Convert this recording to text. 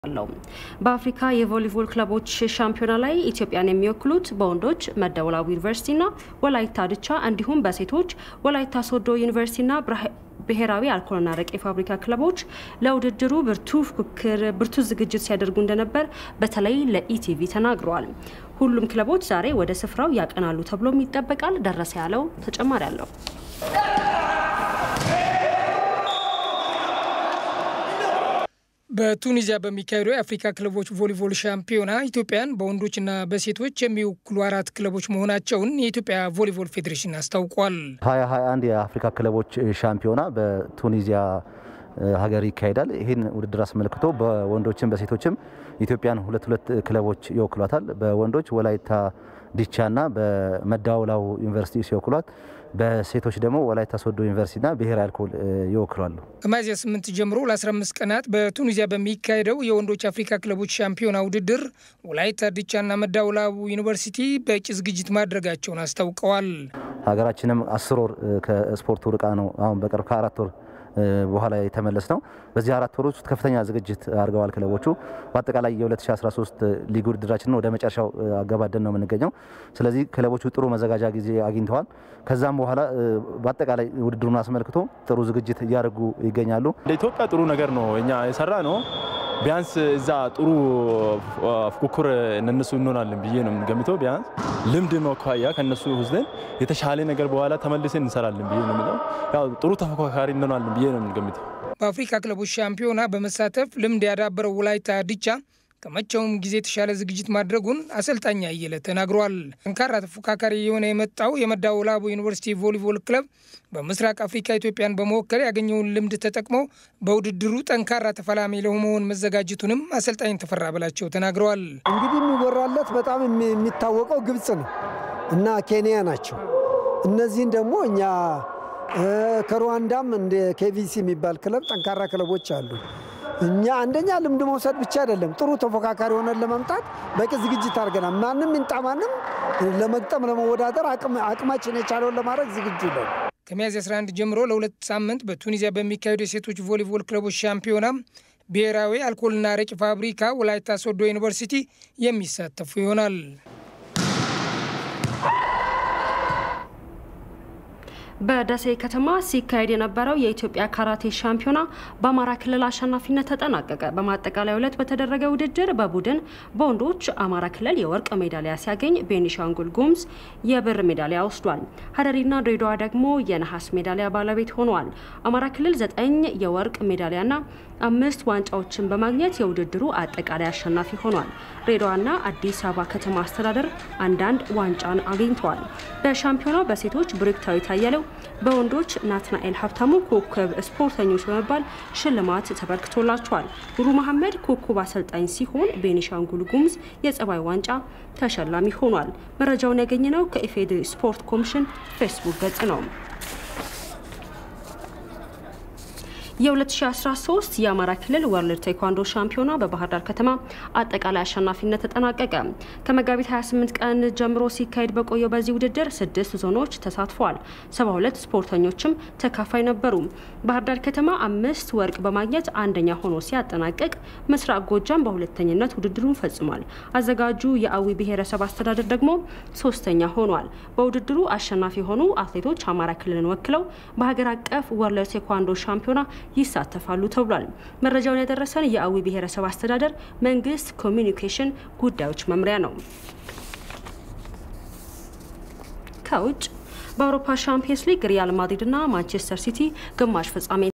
አለው። በአፍሪካ የቮሊቦል ክለቦች ሻምፒዮና ላይ ኢትዮጵያን የሚወክሉት በወንዶች መደወላቡ ዩኒቨርሲቲና ወላይታ ድቻ እንዲሁም በሴቶች ወላይታ ሶዶ ዩኒቨርሲቲና ብሔራዊ አልኮልና አረቄ ፋብሪካ ክለቦች ለውድድሩ ብርቱ ፉክክር ብርቱ ዝግጅት ሲያደርጉ እንደነበር በተለይ ለኢቲቪ ተናግረዋል። ሁሉም ክለቦች ዛሬ ወደ ስፍራው ያቀናሉ ተብሎም ይጠበቃል። ደረሰ ያለው ተጨማሪ አለው። በቱኒዚያ በሚካሄደው የአፍሪካ ክለቦች ቮሊቦል ሻምፒዮና ኢትዮጵያን በወንዶችና በሴቶች የሚወክሉ አራት ክለቦች መሆናቸውን የኢትዮጵያ ቮሊቦል ፌዴሬሽን አስታውቋል። 2021 የአፍሪካ ክለቦች ሻምፒዮና በቱኒዚያ ሀገር ይካሄዳል። ይህን ውድድር አስመልክቶ በወንዶችም በሴቶችም ኢትዮጵያን ሁለት ሁለት ክለቦች ይወክሏታል። በወንዶች ወላይታ ዲቻና በመዳወላው ዩኒቨርሲቲ ሲወክሏት በሴቶች ደግሞ ወላይታ ሶዶ ዩኒቨርሲቲና ብሔራዊ አልኮል ይወክሏሉ። ከሚያዝያ 8 ጀምሮ ለ15 ቀናት በቱኒዚያ በሚካሄደው የወንዶች አፍሪካ ክለቦች ሻምፒዮና ውድድር ወላይታ ዲቻና መዳወላቡ ዩኒቨርሲቲ በቂ ዝግጅት ማድረጋቸውን አስታውቀዋል። ሀገራችንም አስር ወር ከስፖርቱ ርቃ ነው አሁን በቅርብ ከአራት ወር በኋላ የተመለስ ነው። በዚህ አራት ወር ውስጥ ከፍተኛ ዝግጅት አድርገዋል ክለቦቹ። በአጠቃላይ የ2013 ሊግ ውድድራችንን ወደ መጨረሻው አገባደን ነው የምንገኘው። ስለዚህ ክለቦቹ ጥሩ መዘጋጃ ጊዜ አግኝተዋል። ከዛም በኋላ በአጠቃላይ ውድድሩን አስመልክቶ ጥሩ ዝግጅት እያደረጉ ይገኛሉ። ለኢትዮጵያ ጥሩ ነገር ነው እኛ የሰራ ነው። ቢያንስ እዛ ጥሩ ፉክክር እነሱ እንሆናለን ብዬ ነው የምንገምተው። ቢያንስ ልምድ መኳያ ከነሱ ወስደን የተሻለ ነገር በኋላ ተመልሰን እንሰራለን ብዬ ነው የምለው። ያው ጥሩ ተፎካካሪ እንሆናለን ብዬ ነው የምንገምተው። በአፍሪካ ክለቦች ሻምፒዮና በመሳተፍ ልምድ ያዳበረው ወላይታ ዲቻ ከመቼውም ጊዜ የተሻለ ዝግጅት ማድረጉን አሰልጣኝ አየለ ተናግሯል። ጠንካራ ተፎካካሪ የሆነ የመጣው የመዳወላቡ ዩኒቨርሲቲ ቮሊቦል ክለብ በምስራቅ አፍሪካ ኢትዮጵያን በመወከል ያገኘውን ልምድ ተጠቅሞ በውድድሩ ጠንካራ ተፋላሚ ለመሆን መዘጋጀቱንም አሰልጣኝ ተፈራ በላቸው ተናግረዋል። እንግዲህ የሚወራለት በጣም የሚታወቀው ግብጽ ነው እና ኬንያ ናቸው። እነዚህን ደግሞ እኛ ከሩዋንዳም እንደ ኬቪሲ የሚባል ክለብ ጠንካራ ክለቦች አሉ። እኛ አንደኛ ልምድ መውሰድ ብቻ አይደለም፣ ጥሩ ተፎካካሪ ሆነን ለመምጣት በቂ ዝግጅት አድርገናል። ማንም ይምጣ ማንም ለመግጠም ለመወዳደር አቅማችን የቻለውን ለማድረግ ዝግጁ ነው። ከሚያዝያ 11 ጀምሮ ለሁለት ሳምንት በቱኒዚያ በሚካሄዱ የሴቶች ቮሊቦል ክለቦች ሻምፒዮና ብሔራዊ አልኮልና አረቂ ፋብሪካ ወላይታ ሶዶ ዩኒቨርሲቲ የሚሳተፉ ይሆናል። በደሴ ከተማ ሲካሄድ የነበረው የኢትዮጵያ ካራቴ ሻምፒዮና በአማራ ክልል አሸናፊነት ተጠናቀቀ። በማጠቃለያ ዕለት በተደረገ ውድድር በቡድን በወንዶች አማራ ክልል የወርቅ ሜዳሊያ ሲያገኝ፣ ቤኒሻንጉል ጉሙዝ የብር ሜዳሊያ ወስዷል። ሀረሪና ድሬዳዋ ደግሞ የነሐስ ሜዳሊያ ባለቤት ሆነዋል። አማራ ክልል ዘጠኝ የወርቅ ሜዳሊያና አምስት ዋንጫዎችን በማግኘት የውድድሩ አጠቃላይ አሸናፊ ሆኗል። ድሬዳዋና አዲስ አበባ ከተማ አስተዳደር አንዳንድ ዋንጫን አግኝተዋል። በሻምፒዮናው በሴቶች ብሩክታዊት አያሌው በወንዶች ናትናኤል ሀብታሙ ኮከብ ስፖርተኞች በመባል ሽልማት ተበርክቶላቸዋል። ኑሩ መሐመድ ኮከብ አሰልጣኝ ሲሆን ቤኒሻንጉል ጉሙዝ የጸባይ ዋንጫ ተሸላሚ ሆኗል። መረጃውን ያገኘነው ከኢፌዴሪ ስፖርት ኮሚሽን ፌስቡክ ገጽ ነው። የ2013 የአማራ ክልል ወርልድ ቴኳንዶ ሻምፒዮና በባህር ዳር ከተማ አጠቃላይ አሸናፊነት ተጠናቀቀ። ከመጋቢት 28 ቀን ጀምሮ ሲካሄድ በቆየው በዚህ ውድድር ስድስት ዞኖች ተሳትፈዋል። 72 ስፖርተኞችም ተካፋይ ነበሩ። ባህር ዳር ከተማ አምስት ወርቅ በማግኘት አንደኛ ሆኖ ሲያጠናቅቅ፣ ምስራቅ ጎጃም በሁለተኝነት ውድድሩን ፈጽሟል። አዘጋጁ የአዊ ብሔረሰብ አስተዳደር ደግሞ ሶስተኛ ሆኗል። በውድድሩ አሸናፊ የሆኑ አትሌቶች አማራ ክልልን ወክለው በሀገር አቀፍ ወርልድ ቴኳንዶ ሻምፒዮና ይሳተፋሉ ተብሏል። መረጃውን ያደረሰን የአዊ ብሔረሰብ አስተዳደር መንግስት ኮሚኒኬሽን ጉዳዮች መምሪያ ነው። ከውጭ በአውሮፓ ሻምፒየንስ ሊግ ሪያል ማድሪድና ማንቸስተር ሲቲ ግማሽ ፍጻሜ